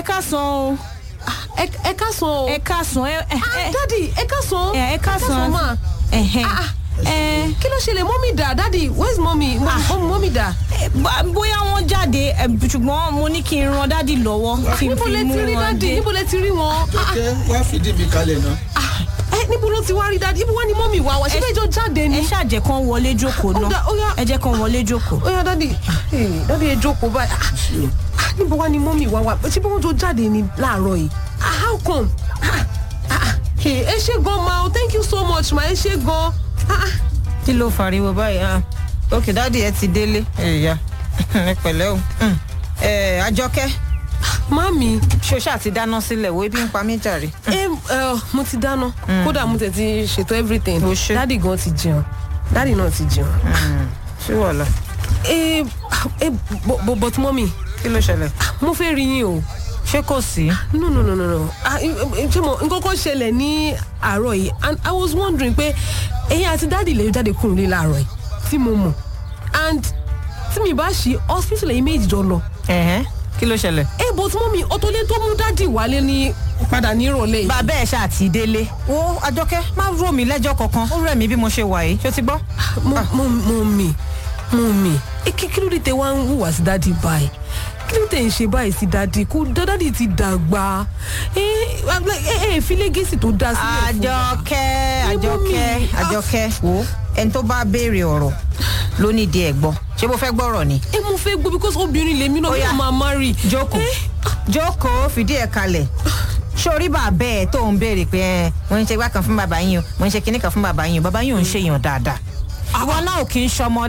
káàsán o ẹ ẹ ká sọ o. ẹ káàsán ẹ ẹ Ah, dádì ẹ ká sọ. ẹ ẹ káàsán ma. ẹhẹ Ah, ah. ẹ kí ló ṣẹlẹ̀ mọ́mí dà dádì where's mọ́mí mọ́mí dà. ẹ, bá- bóyá wọ́n jáde ẹ, ṣùgbọ́n mo ní kí n ran dádì lọ́wọ́ kí n níbo fi lẹ mú ti rí wọn dádì dé. níbo lẹ ti rí wọn. Ah, jọkẹ́ wá fìdí mi kalẹ̀ náà. ah, ẹ níbo ló ti wá rí dádì ibo wá ni mọ́mí wá wá ṣé Ẹ- bẹ́ẹ̀ jọ jáde ni. ẹ ṣàjẹ́ kan wọlé jókòó Ó dá- ó yá. náà ẹ jẹ́ kan wọlé jókòó. ó yá dádì eh, dádì ẹ jókòó báyìí. Ah, ah, níbo wá ni mọ́mí wá wá ṣé bí wọ́n jọ jáde ni láàárọ̀ yìí. Ah, how come. Ah, ah, ah, eh, ẹ ṣe gan ma o thank you so much ma ẹ ṣe gan. Ah, ah. kí ló fariwo báyìí hàn òkè dáàdi ẹ ti délé ẹyà ẹ pẹ̀lẹ́ o Mm. ẹ àjọkẹ́ mami ṣoṣà ti dáná sílẹ̀ wo ebi ń pa mí jàre. ẹ ẹ mo ti dáná kódà mo tẹ̀ ti ṣètò everything O ṣé. dádì gan ti jẹun dádì náà ti jẹun. ṣé wàhálà ẹ ẹ but but- but mọ́mì kí ló ṣẹlẹ̀ mo fẹ́ rí yín o ṣé kò sí. no no no no no Ah, eh, eh, ṣé mo nǹkan kan ṣẹlẹ̀ ní àárọ̀ yìí and i was wondering pé ẹ̀yin àti dádì lè jáde kúrò ní láàárọ̀ yìí tí mo mọ̀ and tí mi bá ṣe hospital ẹ̀yin méjì jọ lọ Ẹ̀hẹ́n, kí ló ṣẹlẹ̀. ẹ but mọ́mì ọ̀tọ̀lẹ́ tó mú dádì wálé ní padà ní ìrọ̀lẹ́ yìí. bàbá ẹ̀ ṣáà ti délé. wo àjọkẹ́ má rò mí lẹ́jọ́ kankan ó rẹ̀ mí bí mo ṣe wà yìí ṣó ti gbọ́. mo mo mo mi mo mi e kí kí ló dé tẹ wá ń hùwà sí dádì báyìí kí ló tẹ ń ṣe báyìí sí dádì kó dádì ti dàgbà ẹ ẹ ẹ fi lẹ́gẹ̀sì tó dá sílẹ̀ fún wa. àjọkẹ́ Níbo àjọkẹ́ mi? àjọkẹ́ wo ẹni tó bá béèrè ọ̀rọ̀ ló ní ìdí ẹ̀ gbọ́ ṣé mo fẹ́ gbọ́rọ̀ ni. ẹ mo fẹ́ gbọ́ because obìnrin lèmi náà Ó bí yá. wọ́n máa marry. jókòó Eh, jókòó fìdí ẹ̀ kalẹ̀ sórí bàbá ẹ̀ tó ń béèrè pé ẹ mo ń ṣe gbá kan fún bàbá yín o mo ń ṣe kinní kan fún bàbá yín o bàbá yín ò ń ṣèyàn dáadáa ìwọ náà ò kì í ṣọmọ